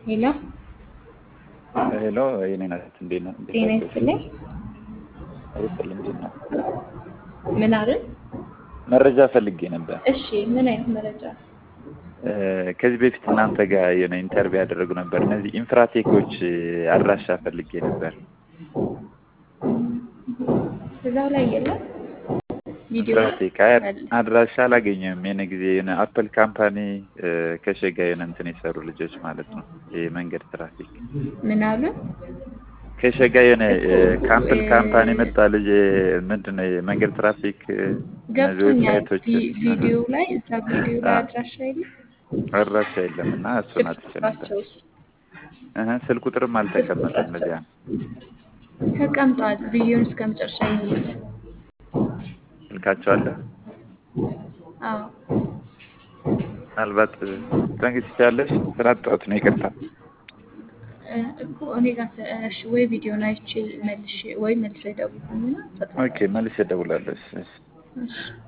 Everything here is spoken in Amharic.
ሄሎ ሄሎ የኔ ናት። እንዴት ነው? ጤና ይስጥልኝ። አይስጥልኝ። እንዴት ነው? ምን አልን? መረጃ ፈልጌ ነበር። እሺ ምን አይነት መረጃ? ከዚህ በፊት እናንተ ጋር የሆነ ኢንተርቪው ያደረጉ ነበር። እነዚህ ኢንፍራቴኮች አድራሻ ፈልጌ ነበር። እዛው ላይ የለም ቪዲዮ ኢንፍራቴክ አይ አድራሻ አላገኘም። የሆነ ጊዜ የሆነ አፕል ካምፓኒ ከሸጋ የሆነ እንትን የሰሩ ልጆች ማለት ነው። የመንገድ ትራፊክ ምን አሉ? ከሸጋ የሆነ ከአፕል ካምፓኒ መጣ ልጅ ምንድን ነው የመንገድ ትራፊክ እነዚህ ገብቶኛል። ዌብሳይቶች ቪ- ቪዲዮ ላይ እዛ ቪዲዮ ላይ አድራሻ የለም። አድራሻ የለም እና እሱን አጥቼ ነበር። ቁጥራቸውስ እህ ስልክ ቁጥርም አልተቀመጠም። ለዚያ ነው ተቀምጧል። ቪዲዮን እስከ መጨረሻ ይዩት። ስልካቸው አለ። አዎ ምናልባት ትንግስት ያለሽ ስራ አጣሁት ነው ይቅርታ። እ፣ እኮ እኔ ጋር ተ- እሺ፣ ወይ ቪዲዮን አይቼ መልሼ ወይ መልሼ ደውልና ኦኬ መልሼ እደውላለሁ። እሺ፣ እሺ። እሺ